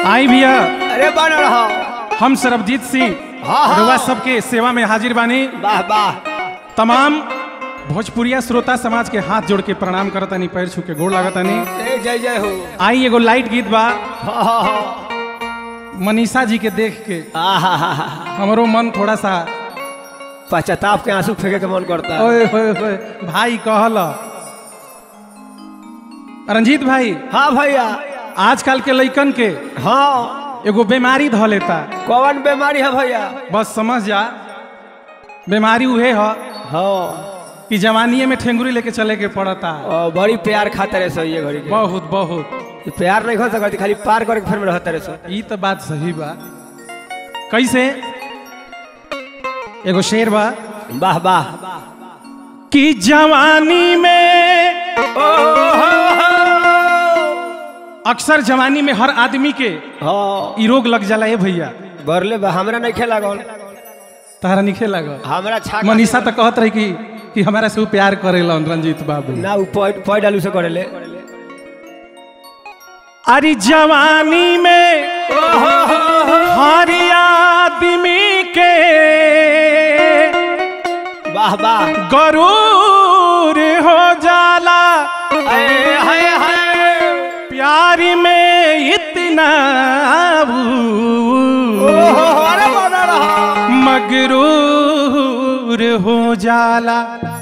आई भैया अरे बन रहा हम सरबजीत सिंह हाँ, हाँ। रुआ सबके सेवा में हाजिर बानी वाह वाह तमाम भोजपुरिया श्रोता समाज के हाथ जोड़ के प्रणाम करतानी पैर छू के गोड़ लागतानी ए जय जय हो आई एगो लाइट गीत बा हाँ, हाँ, हाँ। मनीषा जी के देख के आहा, हा, हा। हमरो मन थोड़ा सा पश्चाताप के आंसू फेंके के मन करता है ओए होए होए भाई कहल रंजीत भाई हाँ भैया आजकल के लइकन के हाँ एगो बीमारी ध लेता कौन बीमारी है भैया बस समझ जा बीमारी उहे ह हाँ कि जवानीये में ठेंगुरी लेके चले के पड़ता और बड़ी प्यार खाता रहे सो ये घड़ी के बहुत बहुत ये प्यार नहीं हो सकती खाली पार करके फिर में रहता रहे सो ई तो बात सही बा कैसे एगो शेर बा वाह वाह कि जवानी में अक्सर जवानी में हर आदमी के हाँ ई रोग लग जाला ए भैया बरले बा हमरा नहीं खेला गौन तारा निखे लग हमरा छा मनीषा तो कहत रही कि कि हमारा से उ प्यार करेलन रंजीत बाबू ना उ पॉइंट पॉइंट आलू से करेले अरे जवानी में हर आदमी के वाह वाह गरूर हो जाला हाय हाय हाय प्यार में इतना ओहो अरे बना रहा मगरूर हो जाला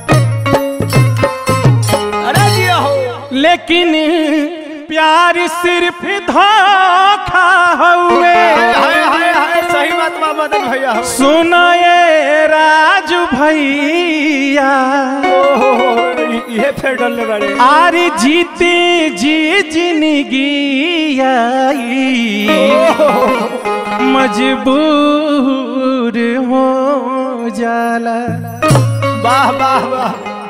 अरे जिया हो लेकिन प्यार सिर्फ धोखा हुए हाय हाय हाय सही बात बा मदन भैया हो सुनाए राजू भैया ओहो ये फिर डरले बड़े आर जीते जी जिंदगी आई मजबूर हो जाला वाह वाह वाह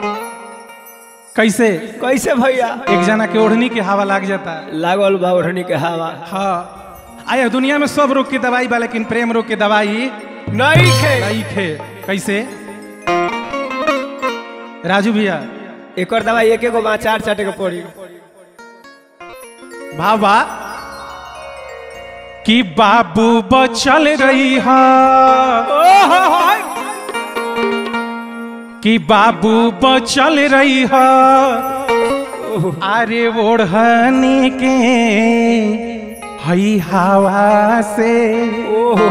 कैसे कैसे भैया एक जना के ओढ़नी के हवा लाग जाता लागल बा ओढ़नी के हवा हाँ आया दुनिया में सब रोग की दवाई बा लेकिन प्रेम रोग की दवाई नहीं खे नहीं खे कैसे राजू भैया एकर दवाई एक एगो बा चार चाटे के पड़ी भावा कि बाबू बचल रही है ओहो हाय कि बाबू बचल रही है अरे ओढ़नी के हई हवा से ओहो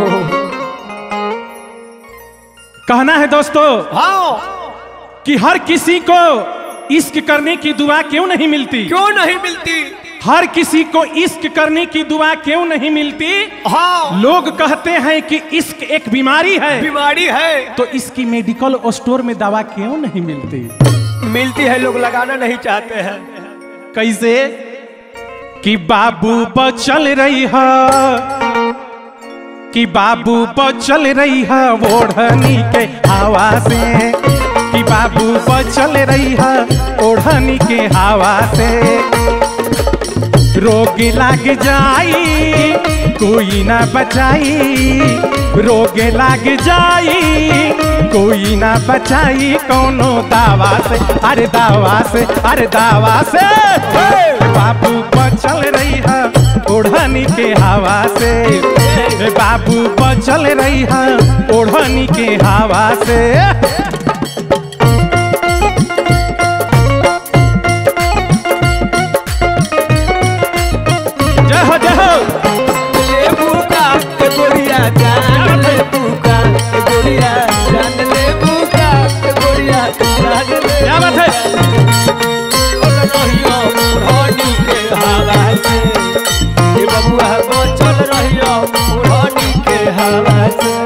कहना है दोस्तों हाँ कि हर किसी को इश्क करने की दुआ क्यों नहीं मिलती क्यों नहीं मिलती हर किसी को इश्क करने की दुआ क्यों नहीं मिलती हाँ लोग कहते हैं कि इश्क एक बीमारी है बीमारी है तो इसकी मेडिकल स्टोर में दवा क्यों नहीं मिलती मिलती है लोग लगाना नहीं चाहते हैं कैसे कि बाबू बचल रही है कि बाबू बचल रही है ओढ़नी के हवा से कि बाबू बचल रही है ओढ़नी के हवा से रोग लाग जाई कोई ना बचाई रोग लाग जाई कोई ना बचाई कोनो दावा से अरे दावा से अरे दावा से बाबू बचल रही है ओढ़नी के हवा से ए बाबू बचल रही है ओढ़नी के हवा से जय हो जय हो लेबू का के गोरिया जान लेबू का के गोरिया जान लेबू का के गोरिया जान ले क्या बात है रहियो ओढ़नी के हवा से ये बबुआ बचल रहियो ओढ़नी के हवा से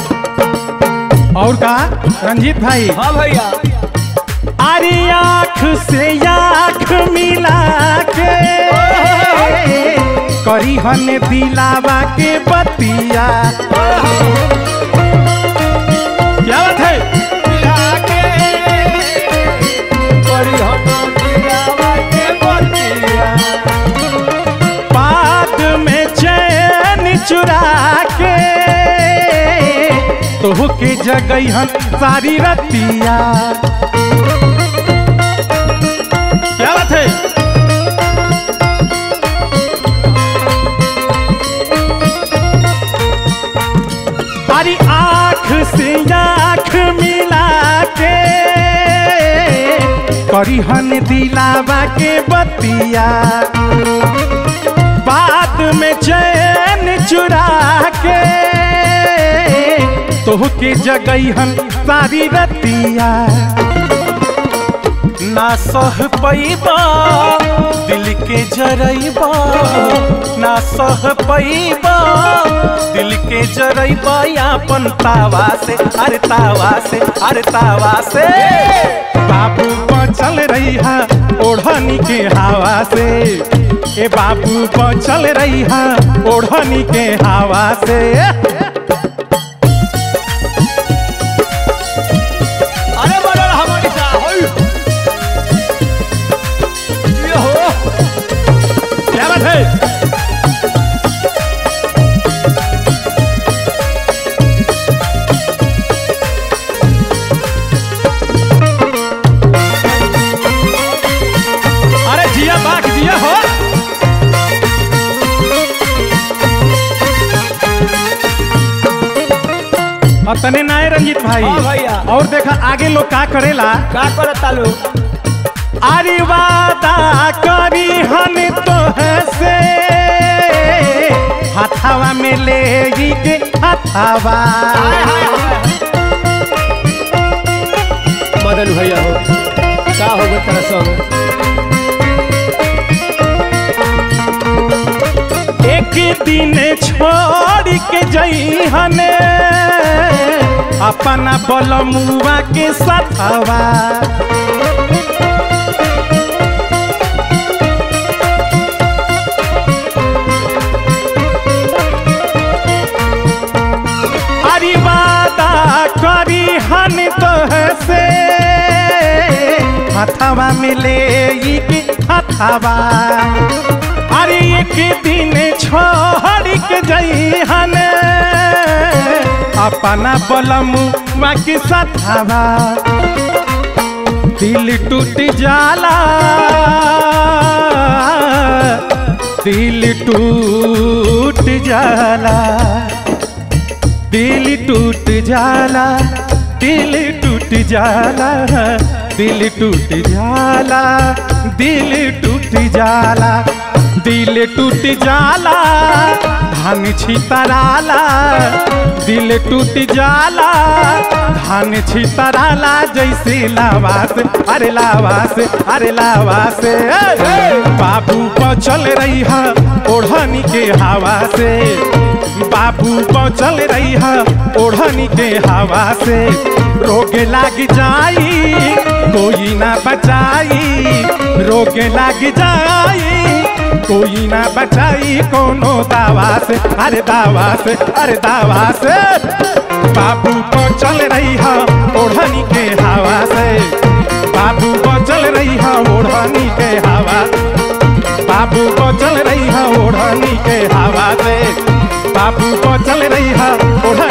और का रंजीत भाई हाँ भैया अरे आँख से आँख मिला के करी हन दिलावा के बतिया क्या बात है लागे बड़ी हम दिलावा के बतिया बाद में चैन चुरा के तो के जगई हन सारी रतिया क्या बात है अरे आँख से आँख मिला के करिहन दिलावा के बतिया बाद में चैन चुरा के तोह के जगैहन सारी रतिया ना सह पैबा दिल के जरैबा ना सह पैबा दिल के जरैबा अपन तावा से अरे तावा से अरे तावा से बाबू बचल रही है ओढ़नी के हवा से ए बाबू बचल रही है ओढ़नी के हवा से अरे बड़ा हमारी सा होय ये हो क्या बात है अरे जिया बाग जिया हो और तने नाय रंजीत भाई हाँ भैया। और देखा आगे लोग का करेला का करता लो अरे वादा करी हन तो से हथावा में ले ई के हथावा हाय हाय हाय मदन भैया हो का हो गए तेरा संग एक दिन छोड़ के जई हने अपना बलमुआ के सथवा अरे वादा करी हन तो से हथवा मिले ई के हथवा अरे एक दिन छोड़ के जई हन अपना बलमुआ के सथवा दिल टूट जाला दिल टूट जाला दिल टूट जाला दिल टूट जाला दिल टूट जाला दिल टूट जाला दिल टूट जाला धान छितराला दिल टूट जाला धान छितराला जैसे लावास अरे लावास अरे लावास बाबू बचल रही है ओढ़नी के हवा से बाबू बचल रही है ओढ़नी के हवा से रोग लाग जाई कोई ना बचाई रोग लाग जाई कोई ना बचाई कोनो दावा से अरे दावा से अरे दावा से बाबू बचल रही है ओढ़नी के हवा से बाबू बचल रही है ओढ़नी के हवा बाबू बचल रही है ओढ़नी के हवा से बाबू बचल रही है ओढ़नी